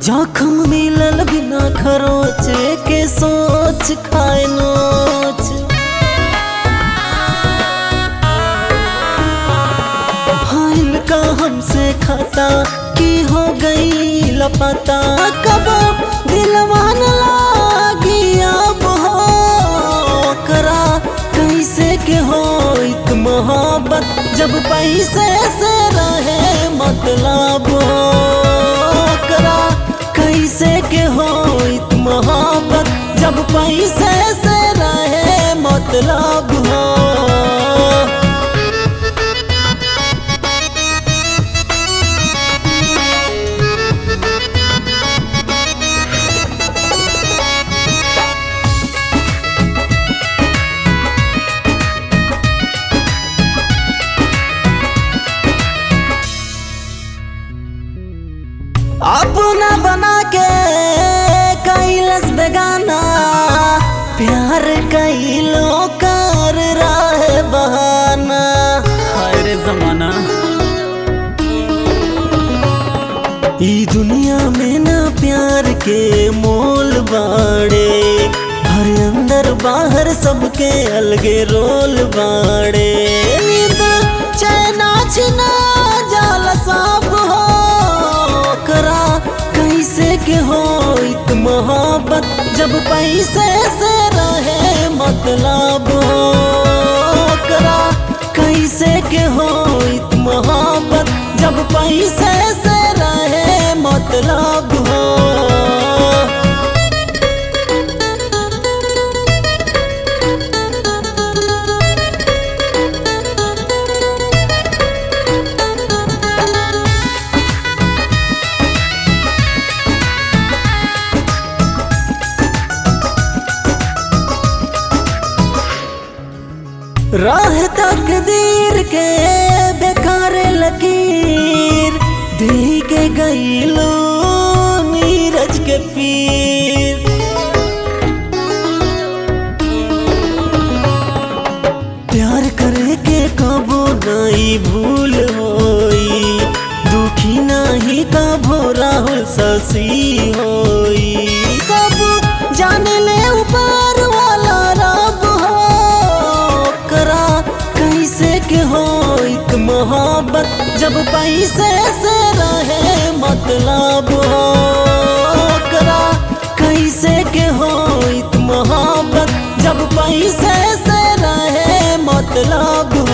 जखम मिलल बिना खरोचे के सोच खाए नोच भाईल का हमसे खाता की हो गई लपता कब दिलवा न लागी अब हो करा कैसे के हो एक मोहब्बत जब पैसे से रहे मतलब हो करा कैसे के हो एक मोहब्बत जब पैसे से रहे मतलब हो अपना बना के कैलस बेगाना प्यार कैलो कर रहे बहाना हाय रे जमाना ई दुनिया में ना प्यार के मोल बाड़े हर अंदर बाहर सबके अलगे रोल बाड़े नींद चैना छिना जाल साफ हो करा कैसे के हो इत मोहब्बत जब पैसे से रहे मतलब हो करा कैसे के हो इत मोहब्बत जब पैसे से रहे मतलब हो राह तकदीर के बेकार लकीर दी के गईलो नीरज के पीर प्यार करे के कबो नहीं भूल होई दुखी नहीं कबो राहुल ससी होई सब जाने ले ऊपर वाला रब हो करा कैसे के हो एक मोहब्बत जब पैसे से रहे मतलब हो करा कैसे के हो एक मोहब्बत जब पैसे से रहे मतलब